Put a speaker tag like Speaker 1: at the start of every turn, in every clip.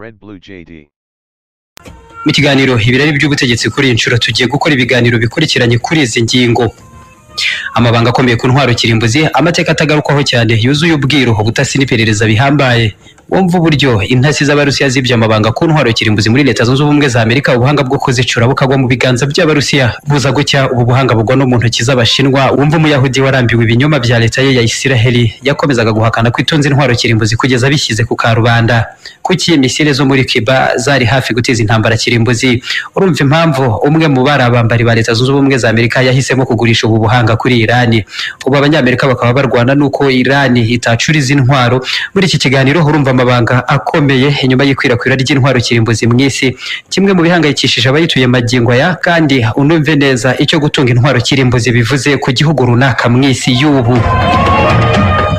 Speaker 1: Red Blue JD.
Speaker 2: mu kiganiro ibirari by'ubutegetsi kuri iyi nshuro tugiye gukora ibiganiro bikurikiranye kuri izi ngingo amabanga akomeye ku ntwaro kirimbuzi amateka atagarukwaho cyane yuzuye ubwiru ubutasi n'iperereza bihambaye wumva uburyo intasi z'abarusiya zibye amabanga ku ntwaro kirimbuzi muri leta zunze ubumwe za amerika ubuhanga bwo kuzicura bukagwa mu biganza by'abarusiya buza gucya ubu buhanga bugwa no mu ntoki z'abashinwa wumva umuyahudi warambiwe ibinyoma bya leta ye ya isiraheli yakomezaga guhakana ko itunze intwaro kirimbuzi kugeza bishyize ku karubanda kuki misile zo muri cuba zari hafi guteza intambara kirimbuzi urumva impamvu umwe mu bari abambari ba leta zunze ubumwe za amerika yahisemo kugurisha ubu buhanga kuri irani ubu abanyamerika bakaba barwana n'uko irani itacura izi ntwaro muri iki kiganiro urumva amabanga akomeye inyuma y'ikwirakwira ry'intwaro kirimbuzi mu isi kimwe mu bihangayikishije abayituye magingo aya kandi unumve neza icyo gutunga intwaro kirimbuzi bivuze ku gihugu runaka mu isi y'ubu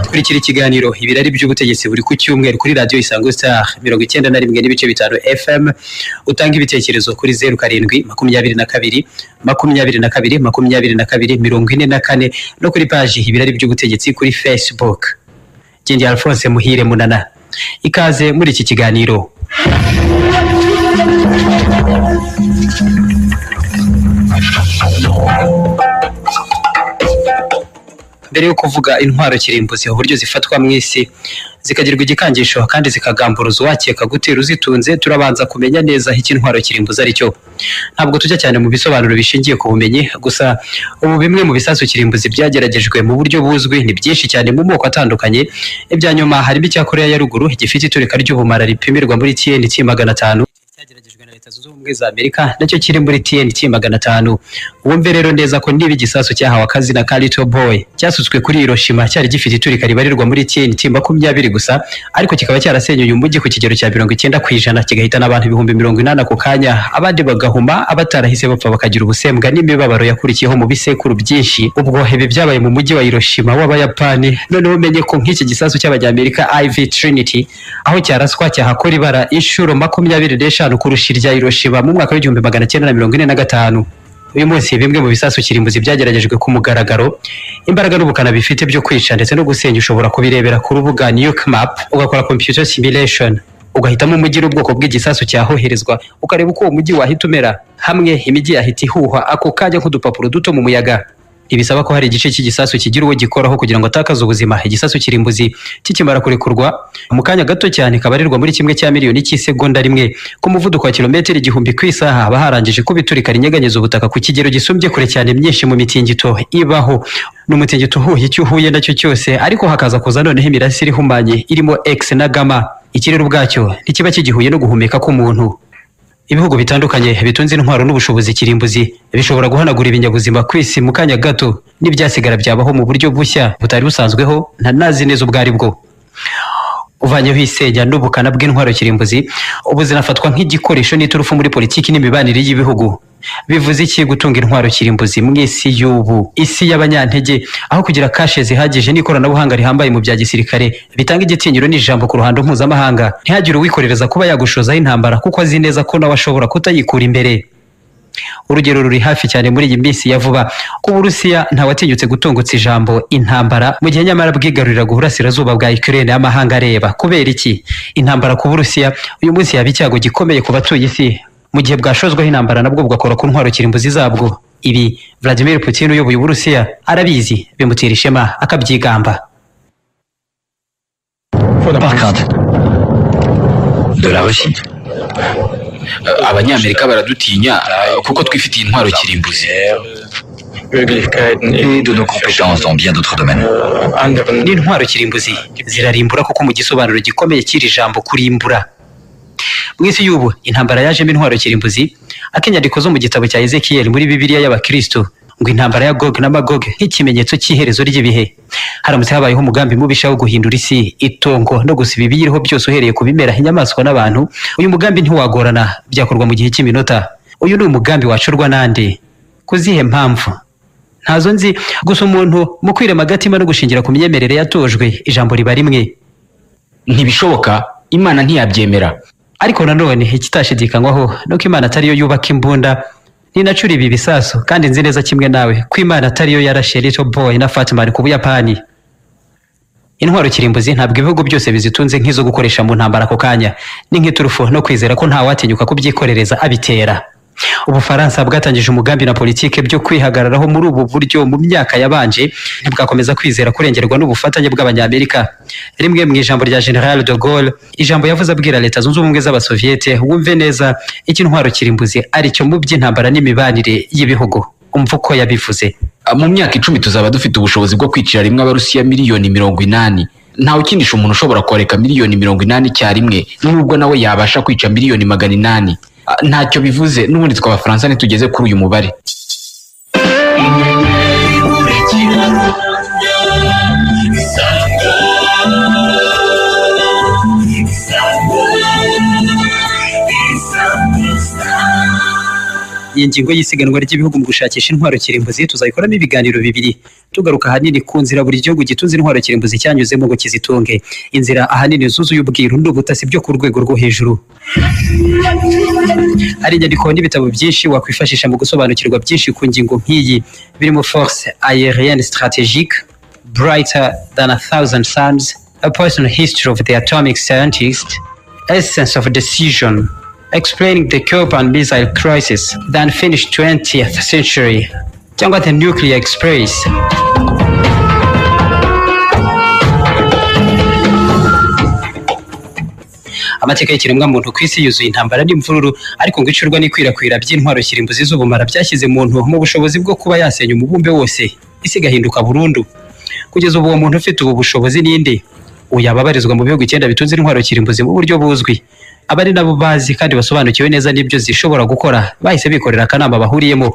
Speaker 2: kurikira ikiganiro ibirari by'ubutegetsi buri ku cyumweru kuri radiyo isango star mirongo icyenda na rimwe n'ibice bitanu fm utanga ibitekerezo kuri zeru karindwi makumyabiri na kabiri makumyabiri na kabiri makumyabiri na kabiri mirongo ine na kane no kuri paji ibirari by'ubutegetsi kuri facebook Gindi alphonse muhire munana ikaze muri iki kiganiro mbere yo kuvuga intwaro kirimbuzi uburyo zifatwa mu isi zikagirwa igikangisho kandi zikagamburuza uwakeka gutera uzitunze turabanza kumenya neza aho iki intwaro kirimbuzi ari cyo ntabwo tujya cyane mu bisobanuro bishingiye ku bumenyi gusa ubu bimwe mu bisasu kirimbuzi byageragejwe mu buryo buzwi ni byinshi cyane mu moko atandukanye ibya nyuma harimo icya koreya ya ruguru gifite iturika ry'ubumara ripimirwa muri tnt magana atanu cyageragejwe na leta zunze ubumwe za amerika nacyo kiri muri tnt magana atanu wumve rero neza ko niba igisasu cyahawe akazi na carito boy cyasutswe kuri hiroshima cyari gifite iturika ribarirwa muri tnt makumyabiri gusa ariko kikaba cyarasenyuye umujyi ku kigero cya mirongo icyenda ku ijana kigahitana abantu ibihumbi mirongo inani ako kanya abandi bagahuma abatarahise bapfa bakagira ubusembwa n'imibabaro yakurikiyeho mu bisekuru byinshi ubwo ibi byabaye mu mujyi wa hiroshima w'abayapani noneho umenye ko nk'iki gisasu cy'abanyamerika iv trinity aho cyaraswa cyahakora ibara inshuro makumyabiri n'eshanu kurusha irya hiroshima mu mwaka w'igihumbi magana cyenda na mirongo ine na gatanu uyu munsi bimwe mu bisasu kirimbuzi byageragejwe ku mugaragaro imbaraga n'ubukana bifite byo kwica ndetse no gusenya ushobora kubirebera ku rubuga nuke map ugakora computer simulation ugahitamo umujyi n'ubwoko bw'igisasu cyahoherezwa ukareba uko uwo mujyi wahita umera hamwe imijyi yahita ihuha ako kanya nk'udupapuro duto mu muyaga ibisaba ko hari igice cy'igisasu kigira uwo gikoraho kugira ngo atakaze ubuzima igisasu kirimbuzi kikimara kurekurwa mu kanya gato cyane kabarirwa muri kimwe cya miliyoni cy'isegonda rimwe ku muvuduko wa kilometero igihumbi ku isaha haba harangije kuba iturika rinyeganyeza ubutaka ku kigero gisumbye kure cyane myinshi mu mitingito ibaho ni umutingito uhuye icyo uhuye nacyo cyose ariko hakaza kuza noneho imirasire ihumanye irimo x na gama ikirere ubwacyo ntikiba kigihuye no guhumeka k'umuntu ibihugu bitandukanye bitunze intwaro n'ubushobozi kirimbuzi bishobora guhanagura ibinyabuzima ku isi mu kanya gato n'ibyasigara byabaho mu buryo bushya butari busanzweho ntanazi neza ubwo ari bwo uvanyeho isenya n'ubukana bw'intwaro kirimbuzi ubu zinafatwa nk'igikoresho n'iturufu muri politiki n'imibanire y'ibihugu bivuze iki gutunga intwaro kirimbuzi mu isi y'ubu isi y'abanyantege aho kugira kashe zihagije n'ikoranabuhanga rihambaye mu bya gisirikare bitanga igitinyiro n'ijambo ku ruhando mpuzamahanga ntihagire uwikorereza kuba yagushozaho intambara kuko azi neza ko nawe ashobora kutayikura imbere urugero ruri hafi cyane muri iyi minsi ya vuba ku burusiya ntawatinyutse gutungutsa ijambo intambara mu gihe nyamara bwigaruriraga uburasirazuba bwa ukraine y'amahanga areba kubera iki intambara ku burusiya uyu munsi yaba icyago gikomeye ku batuye isi mu gihe bwashozweho intambara nabwo bugakora ku ntwaro kirimbuzi zabwo ibi vladimir putin uyoboye uburusiya arabizi bimutera ishema akabyigamba
Speaker 3: Packard, de la Russie.
Speaker 4: Eh, abanyamerika baradutinya eh, kuko twifitiye intwaro kirimbuzi
Speaker 3: Möglichkeiten
Speaker 4: et
Speaker 3: in
Speaker 4: de nos compétences dans bien d'autres domaines.
Speaker 3: äh, anderen
Speaker 2: n'intwaro kirimbuzi zirarimbura kuko mu gisobanuro gikomeye cy'iri jambo kurimbura mu isi y'ubu intambara yajemo intwaro kirimbuzi akenyandiko zo mu gitabo cya ezekiyeli muri bibiriya y'abakristo ngo intambara ya gog na magog nk'ikimenyetso cy'iherezo ry'ibihe haramutse habayeho umugambi mubisha wo guhindura isi itongo no gusiba ibiyiriho byose uhereye ku bimera inyamaswa n'abantu uyu mugambi ntiwagorana byakorwa mu gihe cy'iminota uyu ni umugambi wacurwa n'ande kuzihe mpamvu ntazo nzi gusa umuntu mu kwirema agatima no gushingira ku myemerere yatojwe ijambo riba rimwe
Speaker 4: Ntibishoboka, Imana ntiyabyemera.
Speaker 2: ariko nanone ikitashidikanywaho ni uko imana atariyo yubaka imbunda ni nacyo uri ibi bisasu kandi nzi neza kimwe nawe ko imana atariyo yarashe little boy na fatman ku buyapani intwaro kirimbuzi ntabwo ibihugu byose bizitunze nk'izo gukoresha mu ntambara ako kanya ni nk'iturufu no kwizera ko ntawatinyuka kubyikorereza abitera ubufaransa bwatangije umugambi na politike byo kwihagararaho muri ubu buryo mu myaka yabanje ntibwakomeza kwizera kurengerwa n'ubufatanye bw'abanyamerika rimwe mu ijambo rya general de Gaulle ijambo yavuze abwira leta zunze ubumwe z'abasoviyete wumve neza icyo intwaro kirimbuzi aricyo mu by'intambara n'imibanire y'ibihugu umva uko yabivuze
Speaker 4: mu myaka icumi tuzaba dufite ubushobozi bwo kwicira rimwe abarusiya miliyoni mirongo inani ntawe ukindisha umuntu ushobora koreka miliyoni mirongo inani icyarimwe nubwo nawe yabasha kwica miliyoni magana inani Ah, ntacyo bivuze n'ubundi twe abafaransa ntitugeze kuri uyu mubare
Speaker 2: iyi ngingo y'isiganwa ry'ibihugu mu gushakisha intwaro kirimbuzi tuzayikoramo ibiganiro bibiri tugaruka ahanini ku nzira buri gihugu gitunze intwaro kirimbuzi cyanyuzemo ngo kizitunge inzira ahanini zuzuye ubwiru n'ubutasi byo ku rwego rwo hejuru hari inyandiko n'ibitabo byinshi wakwifashisha mu gusobanukirwa byinshi ku ngingo nk'iyi birimo force aérienne stratégique brighter than a thousand suns a personal history of the atomic scientist essence of decision explaining the Cuban missile crisis the unfinished 20th century cyangwa the nuclear express amateka y'ikiremwamuntu ku isi yuzuye intambara n'imvururu ariko ngo icurwa n'ikwirakwira by'intwaro kirimbuzi z'ubumara byashyize muntu mu bushobozi bwo kuba yasenya umubumbe wose isi igahinduka burundu kugeza ubu uwo muntu ufite ubu bushobozi ninde uyu ababarizwa mu bihugu icyenda bitunze intwaro kirimbuzi mu buryo buzwi abari nabo bazi kandi basobanukiwe neza n'ibyo zishobora gukora bahise bikorera akanama bahuriyemo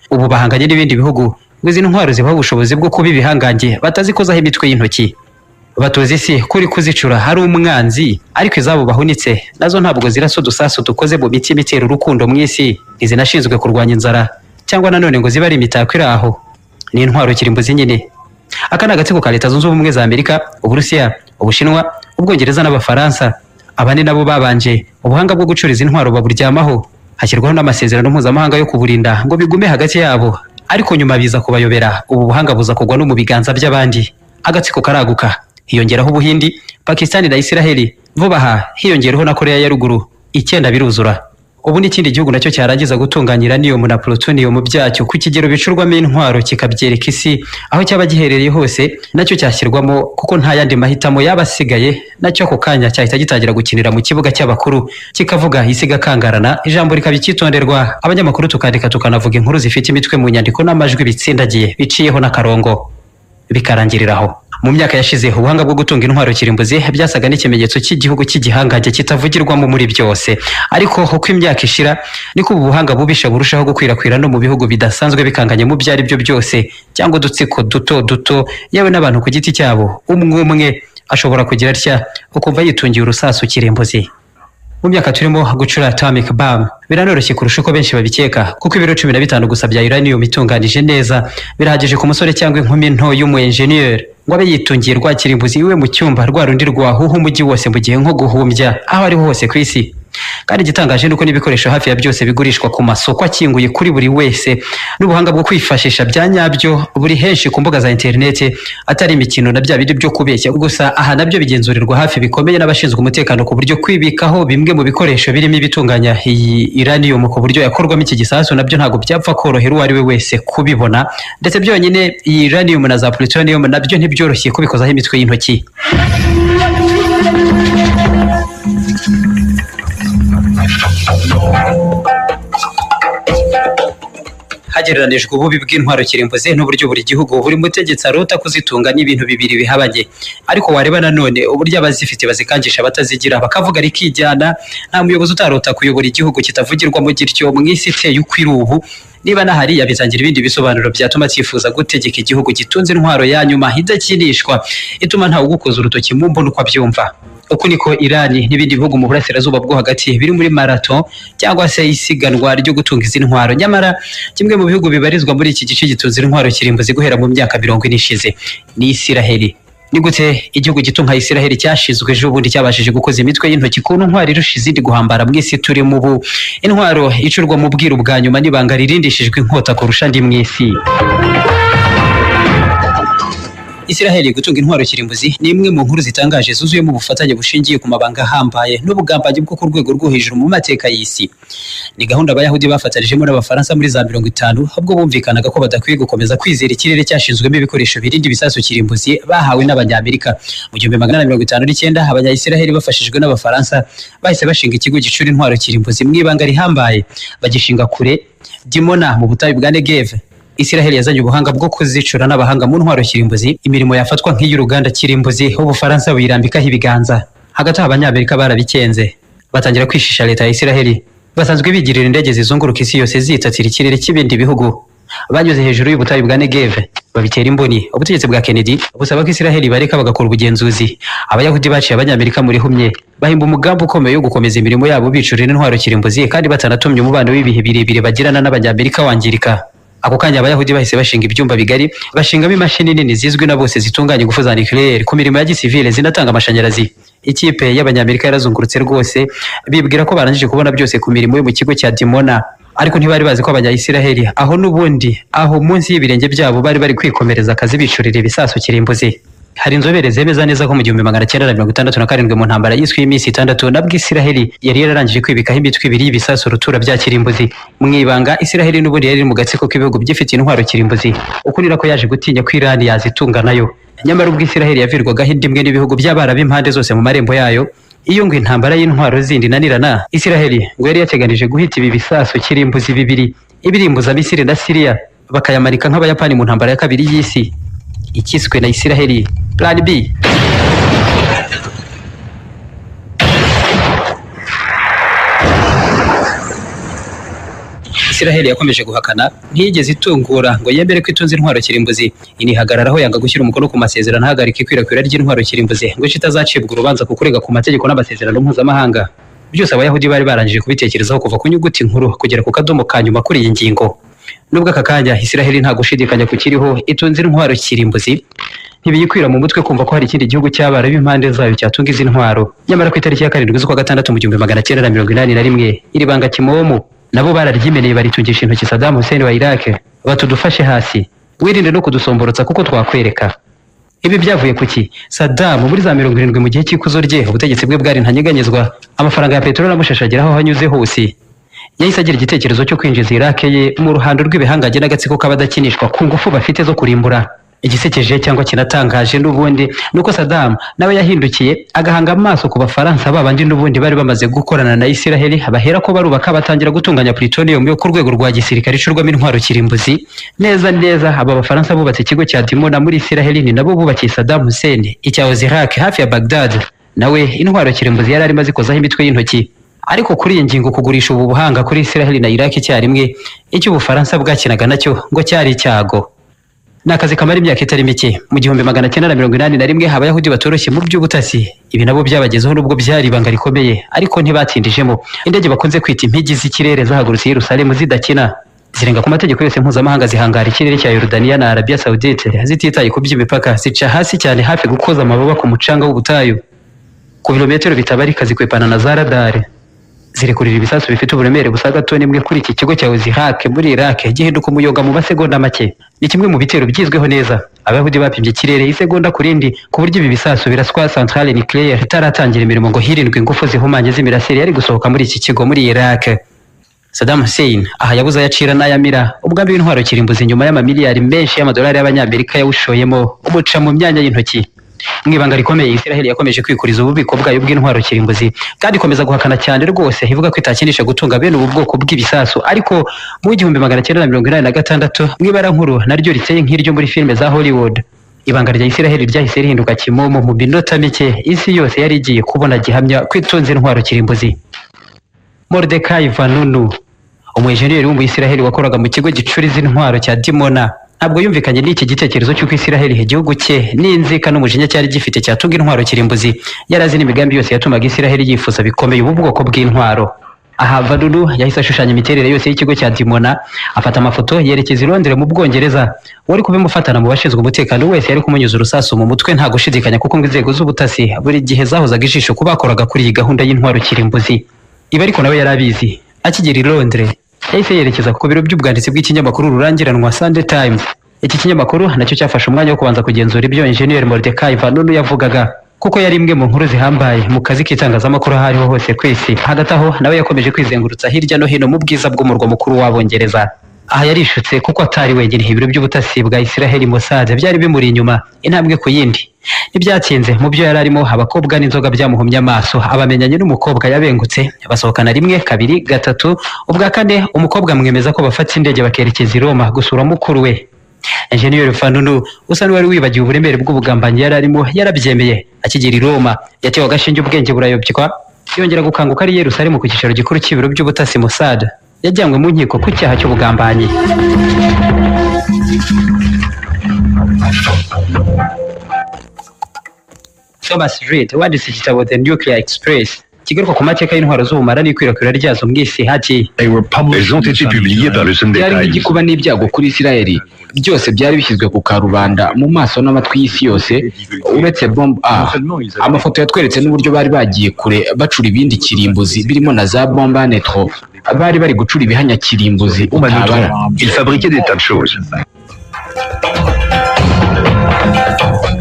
Speaker 2: ubu bahanganye n'ibindi bihugu ngo izi ntwaro zibaha ubushobozi bwo kuba ibihangange batazikozaho imitwe y'intoki batoza isi kuri kuzicura hari umwanzi ariko izabo bahunitse nazo ntabwo zirasa udusasu dukoze mu mitima itera urukundo mu isi ntizinashinzwe kurwanya inzara cyangwa nanone ngo zibe ari imitako iri aho ni intwaro kirimbuzi nyine aka ni agatsiko ka leta zunze ubumwe za amerika uburusiya ubushinwa ubwongereza n'abafaransa aba ni nabo babanje ubuhanga bwo gucuriza intwaro baburyamaho hashyirwaho n'amasezerano mpuzamahanga yo kuburinda ngo bigume hagati yabo ariko nyuma biza kubayobera ubu buhanga buza kugwa no mu biganza by'abandi agatsiko karaguka hiyongeraho ubuhindi pakistani na isiraheli vuba aha hiyongeraho na koreya ya ruguru icyenda biruzura ubu n'ikindi gihugu nacyo cyarangiza gutunganya uranium na plutonium byacyo ku kigero bicurwamo intwaro kikabyereka isi aho cyaba giherereye hose nacyo cyashyirwamo kuko nta yandi mahitamo yaba asigaye nacyo ako kanya cyahita gitangira gukinira mu kibuga cy'abakuru kikavuga isi igakangarana ijambo rikaba icyitonderwa abanyamakuru tukandika tukanavuga inkuru zifite imitwe mu nyandiko n'amajwi bitsindagiye biciyeho n'akarongo bikarangirira aho mu myaka yashize ubuhanga bwo gutunga intwaro kirimbuzi byasaga n'ikimenyetso cy'igihugu cy'igihangange kitavugirwamo muri byose ariko uko imyaka ishira niko ubu buhanga bubisha burushaho gukwirakwira no mu bihugu bidasanzwe bikanganye mu byo ari byo byose cyangwa udutsiko duto duto yewe n'abantu ku giti cyabo umwe umwe ashobora kugira atya ukumva yitungiye urusasu kirimbuzi mu myaka turimo gucura atomic bomb biranoroshye kurusha uko benshi babikeka kuko ibiro cumi na bitanu gusa bya uranium itunganije neza birahagije ku musore cyangwa inkumi nto y'umu engineer ngo abe yitungiye rwa kirimbuzi iwe mu cyumba rwa rundi rwahuha umujyi wose mu gihe nko guhumbya aho ariho hose ku isi kandi igitangaje ni uko n'ibikoresho hafi ya byose bigurishwa ku masoko akinguye kuri buri wese n'ubuhanga bwo kwifashisha bya nyabyo buri henshi ku mbuga za interineti atari imikino na bya bindi byo kubeshya gusa aha nabyo bigenzurirwa hafi bikomeye n'abashinzwe umutekano ku buryo kwibikaho bimwe mu bikoresho birimo ibitunganya iyi iranium ku buryo yakorwamo iki gisasu nabyo ntabwo byapfa korohera uwo ari we wese kubibona ndetse byonyine iyi iranium na za plutonium nabyo ntibyoroshye kubikozaho imitwe y'intoki hagereranijwe ububi bw'intwaro kirimbuzi n'uburyo buri gihugu buri mutegetsi arota kuzitunga n'ibintu bibiri bihabanye ariko wareba nanone uburyo abazifite bazikangisha batazigira bakavuga rikijyana nta muyobozi utarota kuyobora igihugu kitavugirwamo gityo mu isi iteye uko iri ubu niba nahari yabitangira ibindi bisobanuro byatuma cyifuza gutegeka igihugu gitunze intwaro ya nyuma idakinishwa ituma ntawe ugukoza urutoki mu mbona uko abyumva uku niko irani n'ibindi bihugu mu burasirazuba bwo hagati biri muri marato cyangwa se isiganwa ryo gutunga izi ntwaro nyamara kimwe mu bihugu bibarizwa muri iki gice gitunze intwaro kirimbuzi guhera mu myaka mirongo ine ishize ni isiraheli ni gute igihugu gito nka isiraheli cyashizwe ejo bundi cyabashije gukoza imitwe y'intoki ku ntwaro irusha izindi guhambara mu isi turimo ubu intwaro icurwa mu bwiru bwa nyuma n'ibanga ririndishijwe inkota kurusha andi mu isi Israel gutunga intwaro kirimbuzi ni imwe mu nkuru zitangaje zuzuyemo ubufatanye bushingiye ku mabanga ahambaye n'ubugambanyi bwo ku rwego rwo hejuru mu mateka y'isi ni gahunda abayahudi bafatanijemo n'abafaransa muri za mirongo itanu ubwo bumvikanaga ko badakwiye gukomeza kwizera ikirere cyashinzwemo ibikoresho birinda ibisasu kirimbuzi bahawe n'abanyamerika mu gihumbi magana na mirongo itanu n'icyenda abanyayisiraheli bafashijwe n'abafaransa bahise bashinga ikigo gicura intwaro kirimbuzi mu ibanga rihambaye bagishinga kure dimona mu butayu bwa negeve Israel yazanye ubuhanga bwo kuzicura n'abahanga mu ntwaro kirimbuzi imirimo yafatwa nk'iy'uruganda kirimbuzi ubufaransa buyirambikaho ibiganza hagati aho abanyamerika barabikenze batangira kwishisha leta ya Israel basanzwe bigirira indege zizunguruka isi yose zitatira ikirere cy'ibindi bihugu banyuze hejuru y'ubutayu bwa Negev babitera imboni ubutegetsi bwa Kennedy busaba ko Israel bareka bagakora ubugenzuzi abayahudi baciye abanyamerika muri humye bahimba umugambi ukomeye wo gukomeza imirimo yabo bicurira intwaro kirimbuzi kandi batanatumye umubano w'ibihe birebire bagirana n'abanyamerika wangirika ako kanya abayahudi bahise bashinga ibyumba bigari bashingamo imashini nini zizwi na bose zitunganya ingufu za nucleaire ku mirimo ya gisivile zinatanga amashanyarazi ikipe y'abanyamerika yarazungurutse rwose bibwira ko barangije kubona byose ku mirimo yo mu kigo cya dimona ariko ntibari bazi ko abanyayisiraheli aho n'ubundi aho munsi y'ibirenge byabo bari bari kwikomereza akazi bicurira ibisasu kirimbuzi hari inzobere zemeza neza ko mu gihumbi magana cyenda na mirongo itandatu na karindwi mu ntambara yiswe y'iminsi itandatu nabwo isiraheli yari yararangije kwibikaho imitwe ibiri y'ibisasu rutura bya kirimbuzi mu ibanga isiraheli n'ubundi yari iri mu gatsiko k'ibihugu byifite intwaro kirimbuzi uko ni nako yaje gutinya ko irani yazitunga nayo nyamara ubwo isiraheli yavirwagaho indi imwe n'ibihugu by'abarabu impande zose mu marembo yayo iyo ngo intambara y'intwaro zindi nanirana isiraheli ngo yari yateganije guhita ibi bisasu kirimbuzi bibiri ibirimbuza misiri na siriya bakayamarika nk'abayapani mu ntambara ya kabiri y'isi ikiswe na Israheli plan B Israheli yakomeje guhakana ntiyigeze itungura ngo yemere ko itunze intwaro kirimbuzi inihagararaho yanga gushyira umukono ku masezerano ahagarika ikwirakwira ry'intwaro kirimbuzi ngo itazacibwa urubanza ku kurega ku mategeko n'amasezerano mpuzamahanga byose abayahudi bari barangije kubitekerezaho kuva ku nyuguti nkuru kugera ku kadomo ka nyuma kuri iyi ngingo nubwo aka kanya israheli nta gushidikanya kukiriho itunze intwaro kirimbuzi ntibiyikwira mu mutwe kumva ko hari ikindi gihugu cy'abara b'impande zayo cyatunga izi ntwaro nyamara ku itariki ya karindwi z'ukwa gatandatu mu gihumbi magana cyenda na mirongo inani na rimwe iri banga kimomo nabo bararyimeneye baritungisha intoki sadamu hussein wa iraq batudufashe hasi wirinde no kudusomborotsa kuko twakwereka ibi byavuye ku ki sadamu muri za mirongo irindwi mu gihe cy'ikuzo rye ubutegetsi bwe bwari ntanyeganyezwa amafaranga ya peteroli amushashagera aho hanyuze hose yahise agira igitekerezo cyo kwinjiza irake ye mu ruhando rw'ibihangange n'agatsiko k'abadakinishwa ku ngufu bafite zo kurimbura igisekeje cyangwa kinatangaje n'ubundi ni uko sadamu nawe yahindukiye agahanga amaso ku bafaransa babandi n'ubundi bari bamaze gukorana na isiraheli bahera ko barubaka batangira gutunganya plutonium yo ku rwego rwa gisirikare icurwamo intwaro kirimbuzi neza neza aba bafaransa bubatse ikigo cya dimona muri isiraheli ni nabo bubakiye sadamu hussein icyahoze iraq hafi ya bagdad nawe intwaro kirimbuzi yari arimo azikozaho imitwe y'intoki ariko kuri iyi ngingo kugurisha ubu buhanga kuri Israel na Iraq icyarimwe icyo ubufaransa bwakinaga nacyo ngo cyari icyago ni akazi kamara imyaka itari mike mu gihumbi magana cyenda na mirongo inani na rimwe abayahudi batoroshye mu by'ubutasi ibi nabo byabagezeho nubwo byari ibanga rikomeye ariko ntibatindijemo indege bakunze kwita impigi z'ikirere zahagurutse i Yerusalemu zidakina zirenga ku mategeko yose mpuzamahanga zihangara ikirere cya Yordania na Arabia Saudite zititaye ku by'imipaka zica hasi cyane hafi gukoza amababa ku mucanga w'ubutayu ku bilometero bitabarika zikwepana na za radare zirekurira ibisasu bifite uburemere busaga toni imwe kuri iki kigo cya Ozihak muri Iraq gihinduka umuyoga mu masegonda make ni kimwe mu bitero byizweho neza abayahudi bapimbye ikirere isegonda ku rindi ku buryo ibi bisasu biraswa centrale nucleaire itaratangira imirimo ngo hirindwe ingufu zihumanye z'imirasire yari gusohoka muri iki kigo muri Iraq Saddam Hussein aha yabuze ayacira n'ayamira ubwambi w'intwaro kirimbuzi nyuma y'amamiliyari menshi y'amadolari y'abanyamerika yawushoyemo umuca mu myanya y'intoki mu ibanga rikomeye Israel yakomeje kwikuriza ububiko bwayo bw'intwaro kirimbuzi kandi ikomeza guhakana cyane rwose ivuga ko itakinisha gutunga bene ubu bwoko bw'ibisasu ariko mu igihumbi magana cyenda na mirongo inani na gatandatu mu ibara nkuru naryo riteye nk'iryo muri filime za Hollywood ibanga rya Israel ryahise rihinduka kimomo mu minota mike isi yose yari igiye kubona gihamya ko itunze intwaro kirimbuzi Mordecai Vanunu umujeniyeri w'umuyisiraheli wakoraga mu kigo gicura izi ntwaro cya Dimona ntabwo yumvikanye n'iki gitekerezo cy'uko Isiraheli igihugu cye n'inzika n'umujinya cyari gifite cyatunga intwaro kirimbuzi yari azi n'imigambi yose yatumaga Isiraheli yifuza bikomeye ubu bwoko bw'intwaro aha Vanunu yahise ashushanya imiterere yose y'ikigo cya Dimona afata amafoto yerekeza i Londres mu Bwongereza wari kubimufatana mu bashinzwe umutekano wese yari kumunyuza urusasu mu mutwe nta gushidikanya kuko ngo inzego z'ubutasi buri gihe zahozaga ijisho ku bakoraga kuri iyi gahunda y'intwaro kirimbuzi ibi ariko nawe yari abizi akigera i Londres yahise yerekeza ku biro by'ubwanditsi bw'ikinyamakuru rurangiranwa Sunday Times iki kinyamakuru nacyo cyafashe umwanya wo kubanza kugenzura ibyo Injeniyeri Mordecai Vanunu yavugaga kuko yari imwe mu nkuru zihambaye mu kazi k'itangazamakuru aho ariho hose ku isi hagati aho nawe yakomeje kwizengurutsa hirya no hino mu bwiza bw'umurwa mukuru w'abongereza aha yarishutse kuko atari wenyine ibiro by'ubutasi bwa Israel Mossad byari bimuri inyuma intambwe ku yindi ntibyatinze mu byo yari arimo abakobwa n'inzoga byamuhumye amaso abamenyanye n'umukobwa yabengutse basohokana rimwe kabiri gatatu ubwa kane umukobwa amwemeza ko bafata indege bakerekeza i Roma gusura mukuru we Enjeniyeri Fanunu usa n'uwari wibagiwe uburemere bw'ubugambanyi yari arimo yarabyemeye akigera i Roma yatewe agashinge ubwenge burayobywa yongera gukanguka ari i Yerusalemu ku cyicaro gikuru cy'ibiro by'ubutasi Mossad yajyanywe mu nkiko ku cyaha cy'ubugambanyi Thomas Reed wanditse igitabo The Nuclear Express kigaruka ku mateka y'intwaro z'ubumara n'ikwirakwira ryazo mu isi hati
Speaker 1: Elles ont été publiées par le Sunday
Speaker 4: byari
Speaker 1: Times.
Speaker 4: nk'igikuba n'ibyago kuri isirayeli byose byari bishyizwe ku karubanda mu maso n'amatwi y'isi yose uretse bombe a amafoto yatweretse n'uburyo bari bagiye kure bacura ibindi kirimbuzi birimo na za bombe a netro bari bari gucura ibihanya kirimbuzi
Speaker 1: Au
Speaker 4: utabara
Speaker 1: Manotron, ils fabriquaient des tas de choses.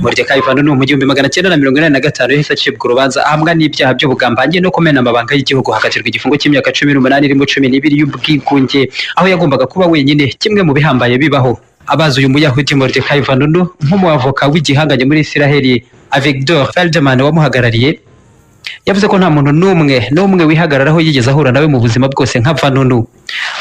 Speaker 2: Mordecai Vanunu mu gihumbi magana cyenda na mirongo inani na gatanu yahise acibwa urubanza ahamwa n'ibyaha by'ubugambanyi no kumena amabanga y'igihugu hakatirwa igifungo cy'imyaka cumi n'umunani irimo cumi n'ibiri y'ubwigunge aho yagombaga kuba wenyine kimwe mu bihambaye bibaho abazi uyu muyahudi Mordecai Vanunu nk'umuavoka w'igihanganye muri Isiraheli Avigdor Feldman wamuhagarariye yavuze ko nta muntu n'umwe n'umwe wihagararaho yigeze ahura nawe mu buzima bwose nka Vanunu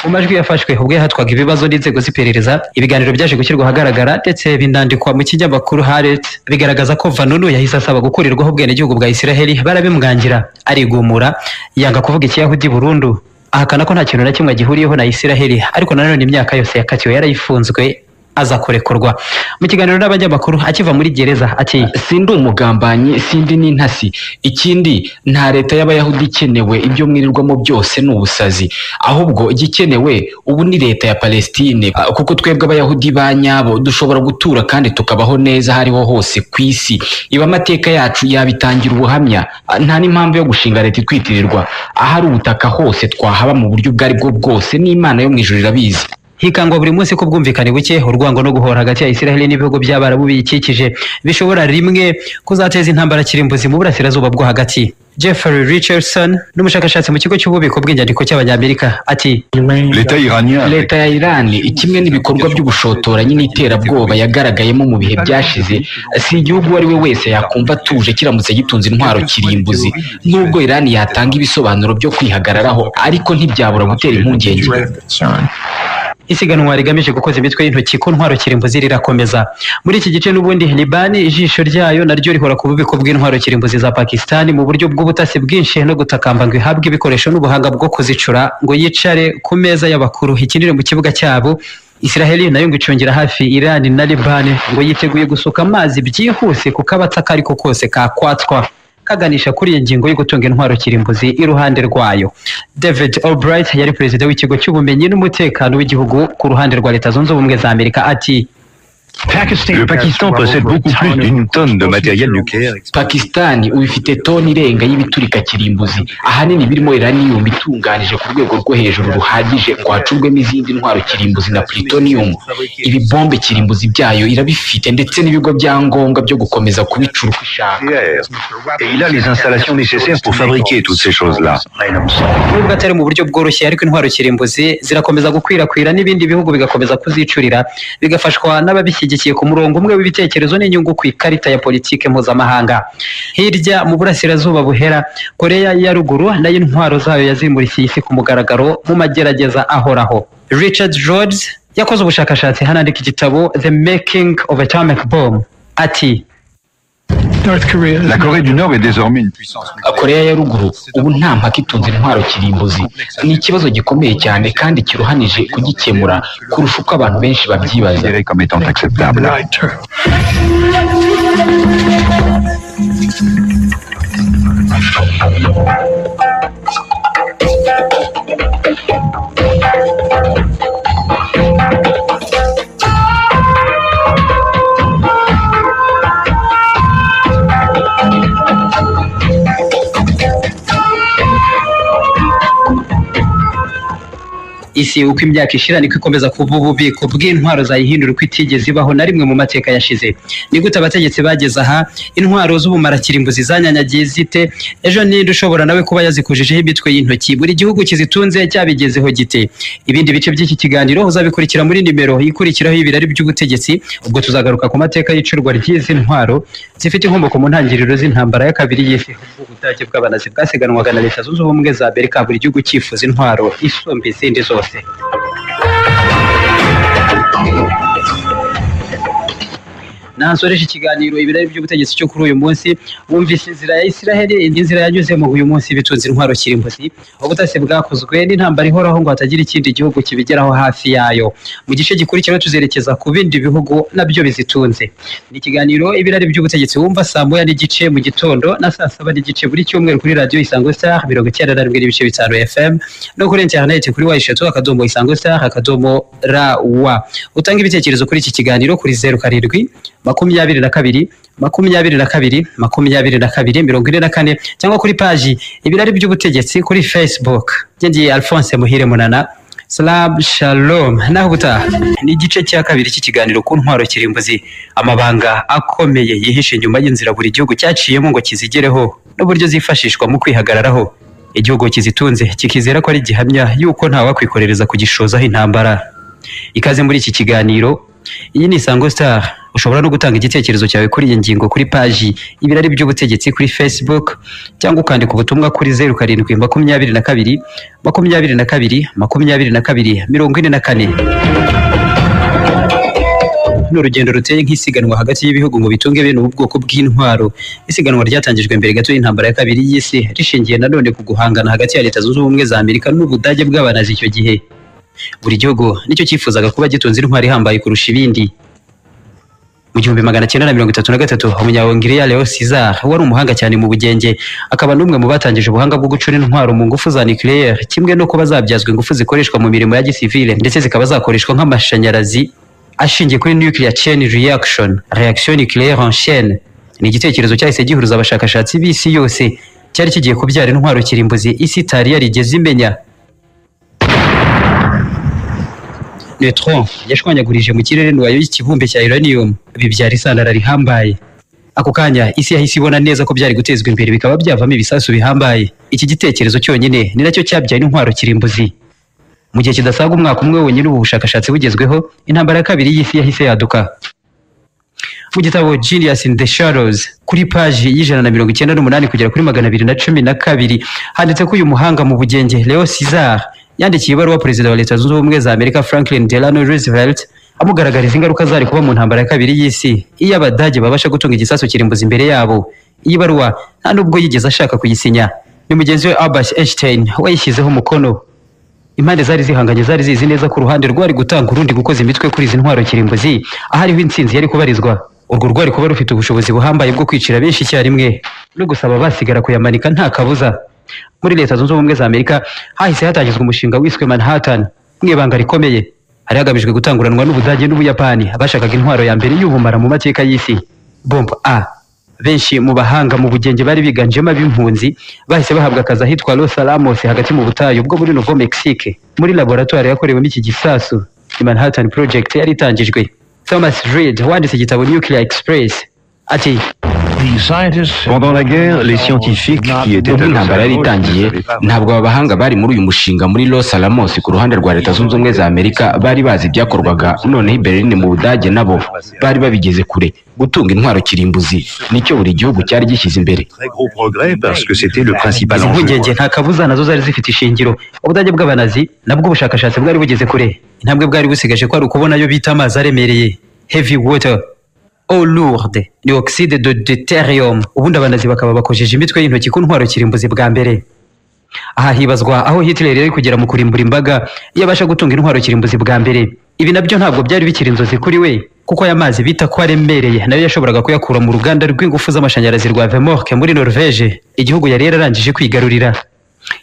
Speaker 2: mu majwi yafashwe ubwo yahatwaga ibibazo n'inzego z'iperereza ibiganiro byaje gushyirwa ahagaragara ndetse binandikwa mu kinyamakuru Haaretz bigaragaza ko Vanunu yahise asaba gukurirwaho ubwenegihugu bwa Isiraheli barabimwangira arigumura yanga kuvuga ikiyahudi burundu ahakana ko nta kintu na kimwe agihuriyeho na Isiraheli ariko nanone imyaka yose yakatiwe yarayifunzwe aza kurekurwa mu kiganiro n'abanyamakuru akiva muri gereza ati
Speaker 4: sindi umugambanyi sindi n'intasi ikindi nta leta y'abayahudi ikenewe ibyo mwirirwamo byose ni ubusazi ahubwo igikenewe ubu ni leta ya palestine Ah, kuko twebwe abayahudi ba nyabo dushobora gutura kandi tukabaho neza aho ariho hose ku isi iba amateka yacu yabitangira ubuhamya Ah, nta n'impamvu yo gushinga leta itwitirirwa ahari ubutaka hose twahaba mu buryo ubwo ari bwo bwose n'imana yo mu ijuru irabizi
Speaker 2: hikangwa buri munsi ko ubwumvikane buke urwango no guhora hagati ya Isiraheli n'ibihugu by'Abarabu biyikikije bishobora rimwe kuzateza intambara kirimbuzi mu burasirazuba bwo hagati Jeffrey Richardson n'umushakashatsi mu kigo cy'ububiko bw'inyandiko cy'abanyamerika ati
Speaker 1: L'État iranien avec
Speaker 4: leta ya irani kimwe n'ibikorwa by'ubushotoranyi n'iterabwoba yagaragayemo mu bihe byashize si igihugu uwo ari we wese yakumva atuje kiramutse gitunze intwaro kirimbuzi nubwo irani yatanga ibisobanuro byo kwihagararaho ariko ntibyabura gutera impungenge
Speaker 2: isiganwa rigamije gukoza imitwe y'intoki ku ntwaro kirimbuzi rirakomeza muri iki gice n'ubundi Libani ijisho ryayo naryo rihora ku bubiko bw'intwaro kirimbuzi za Pakistan mu buryo bw'ubutasi bwinshi no gutakamba ngo ihabwe ibikoresho n'ubuhanga bwo kuzicura ngo yicare ku meza y'abakuru ikinire mu kibuga cyabo Israeli nayo ngo icungira hafi Iran na Liban ngo yiteguye gusuka amazi byihuse kuko abataka ariko kose kakwatswa kaganisha kuri iyi ngingo yo gutunga intwaro kirimbuzi iruhande rwayo David Albright yari perezida w'ikigo cy'ubumenyi n'umutekano w'igihugu ku ruhande rwa Leta Zunze Ubumwe za Amerika ati
Speaker 1: Le Pakistan possède beaucoup plus d'une tonne de matériel nucléaire.
Speaker 4: pakisitani ubu ifite toni irenga y'ibiturika kirimbuzi ahanini birimo iraniyumu itunganije ku rwego rwo hejuru ruhagije ngo hacurwemo izindi ntwaro kirimbuzi na plutoniyumu ibi bombe kirimbuzi byayo irabifite ndetse n'ibigo byangombwa byo gukomeza kubicura uko ishaka
Speaker 1: nucléaire. Et il a les installations nécessaires pour fabriquer toutes ces choses-là.
Speaker 2: nubwo atari mu buryo bworoshye ariko intwaro kirimbuzi zirakomeza gukwirakwira n'ibindi bihugu bigakomeza kuzicurira bigafashwa n'ababishyigikiye ku murongo umwe w'ibitekerezo n'inyungu ku ikarita ya politike mpuzamahanga hirya mu burasirazuba buhera koreya ya ruguru nayo intwaro zayo yazimurisiye isi ku mugaragaro mu magerageza ahoraho richard rhodes yakoze ubushakashatsi hanandika igitabo the making of atomic bomb ati
Speaker 1: La Corée du Nord est désormais une puissance
Speaker 4: koreya ya ruguru ubu nta mpaka itunze intwaro kirimbuzi ni ikibazo gikomeye cyane kandi kiruhanije kugikemura kurusha uko abantu benshi babyibaza
Speaker 1: considérée comme étant acceptable.
Speaker 2: isi uko imyaka ishira niko ikomeza kuba ububiko bw'intwaro zayihindura uko itigeze ibaho na rimwe mu mateka yashize ni gute abategetsi bageze aha intwaro z'ubumarakirimbuzi zanyanyagiye zite ejo ninde ushobora nawe kuba yazikujijeho imitwe y'intoki buri gihugu kizitunze cyabigezeho gite ibindi bice by'iki kiganiro uzabikurikira muri nimero ikurikiraho y'ibirari by'ubutegetsi ubwo tuzagaruka ku mateka y'icurwa ry'izi ntwaro zifite inkomoko mu ntangiriro z'intambara ya kabiri y'isi ubwo ubudage bw'abanazi bwasiganwaga na leta zunze ubumwe za amerika buri gihugu cyifuza intwaro isumba izindi zose nansoresha ikiganiro ibirari by'ubutegetsi cyo kuri uyu munsi wumvise inzira ya isiraheli indi nzira yanyuzemo uyu munsi bitunze intwaro kirimbuzi ubutasi bwakozwe n'intambara ihoraho ngo hatagira ikindi gihugu kibigeraho hafi yayo mu gice gikurikira tuzerekeza ku bindi bihugu nabyo bizitunze ni ikiganiro ibirari by'ubutegetsi wumva saa moya n'igice mu gitondo na saa saba n'igice buri cyumweru kuri radiyo isango star mirongo icyenda na rimwe n'ibice bitanu fm no kuri interineti kuri wa eshatu akadomo isango star akadomo ra wa utanga ibitekerezo kuri iki kiganiro kuri zeru karindwi makumyabiri na kabiri makumyabiri na kabiri makumyabiri na kabiri mirongo ine na kane cyangwa kuri paji ibirari by'ubutegetsi kuri facebook ngiye alphonse muhire munana Salam shalom naho ubutaha ni igice cya kabiri cy'ikiganiro ku ntwaro kirimbuzi amabanga akomeye yihishe inyuma y'inzira buri gihugu cyaciyemo ngo kizigereho n'uburyo zifashishwa mu kwihagararaho igihugu kizitunze kikizera ko ari gihamya y'uko ntawakwikorereza kugishozaho intambara ikaze muri iki kiganiro iyi ni isango star ushobora no gutanga igitekerezo cyawe kuri iyi ngingo kuri paji ibirari by'ubutegetsi kuri facebook cyangwa ukandika ubutumwa kuri zeru karindwi makumyabiri na kabiri makumyabiri na kabiri makumyabiri na kabiri mirongo ine na kane ni urugendo ruteye nk'isiganwa hagati y'ibihugu ngo bitunge bene ubu bwoko bw'intwaro isiganwa ryatangijwe mbere gato y'intambara ya kabiri y'isi rishingiye nanone ku guhangana hagati ya leta zunze ubumwe za amerika n'ubudage bw'abanazi icyo gihe buri gihugu nicyo cyifuzaga kuba gitunze intwari ihambaye kurusha ibindi mu gihumbi magana cyenda na mirongo itatu na gatatu umunyawongiriya leo cesar wari umuhanga cyane mu bugenge akaba n'umwe mu batangije ubuhanga bwo gucura intwaro mu ngufu za nucleaire kimwe no kuba zabyazwa ingufu zikoreshwa mu mirimo ya gisivile ndetse zikaba zakoreshwa nk'amashanyarazi ashingiye kuri nuclear chain reaction reaction nucleaire en chaine ni igitekerezo cyahise gihuruza abashakashatsi b'isi yose cyari kigiye kubyara intwaro kirimbuzi isi itari yarigeze imenya neutron yashwanyagurije mu kirere nuwayo y'ikibumbe cya uranium bibyara isandara rihambaye ako kanya isi yahise ibona neza ko byari gutezwa imbere bikaba byavamo ibisasu bihambaye iki gitekerezo cyonyine ni nacyo cyabyaye intwaro kirimbuzi mu gihe kidasaga umwaka umwe wonyine ubu bushakashatsi bugezweho intambara ya kabiri y'isi yahise yaduka mu gitabo Genius in the Shadows kuri paji y'ijana na mirongo icyenda n'umunani kugera kuri magana abiri na cumi na kabiri handitse ko uyu muhanga mu bugenge Leo Cesar yandikiye ibaruwa perezida wa leta zunze ubumwe za amerika franklin delano roosevelt amugaragariza ingaruka zari kuba mu ntambara ya kabiri y'isi iyo abadage babasha gutunga igisasu kirimbuzi imbere yabo iyi baruwa nta n'ubwo yigeze ashaka kuyisinya ni mugenzi we albert einstein wayishyizeho umukono impande zari zihanganye zari zizi neza ko uruhande rwari gutanga urundi gukoza imitwe kuri izi ntwaro kirimbuzi ahariho intsinzi yari kubarizwa urwo rwari kuba rufite ubushobozi buhambaye bwo kwicira benshi icyarimwe no gusaba basigara kuyamanika nta kabuza muri leta zunze ubumwe za amerika hahise hatangizwa umushinga wiswe manhattan mu ibanga rikomeye hari hagamijwe gutanguranwa n'ubudage n'ubuyapani bashakaga intwaro ya mbere y'ubumara mu mateka y'isi bombo a benshi mu bahanga mu bugenge bari biganjemo ab'impunzi bahise bahabwa akazi ahitwa los alamos hagati mu butayu bwo muri novo mexique muri laboratoire yakorewemo iki gisasu i manhattan project yari itangijwe thomas reed wanditse igitabo nuclear express ati
Speaker 1: Pendant la guerre, les scientifiques qui étaient
Speaker 4: ubwo
Speaker 1: à
Speaker 4: intambara yari itangiye ntabwo aba bahanga bari muri uyu mushinga muri los alamos ku ruhande rwa leta zunze ubumwe za amerika bari bazi ibyakorwaga noneho i berlin mu budage nabo bari babigeze kure gutunga intwaro kirimbuzi nicyo buri gihugu cyari gishyize imbere
Speaker 1: très gros progrès parce que c'était le principal
Speaker 2: izi
Speaker 1: enjeu.
Speaker 2: mpungenge nta kabuza nazo zari zifite ishingiro ubudage bw'abanazi nabwo ubushakashatsi bwari bugeze kure intambwe bwari busigaje ko ari ukubona ayo bita amazi aremereye heavy water eau lourde ni oxide de deuterium ubundi abanazi bakaba bakojeje imitwe y'intoki ku ntwaro kirimbuzi bwa mbere aha hibazwa aho Hitler yari kugera mu kurimbura imbaga iyo abasha gutunga intwaro kirimbuzi bwa mbere ibi nabyo ntabwo byari bikiri inzozi kuri we kuko aya mazi bita ko aremereye nayo yashoboraga kuyakura mu ruganda rw'ingufu z'amashanyarazi rwa Vemork muri Norvège igihugu yari yararangije kwigarurira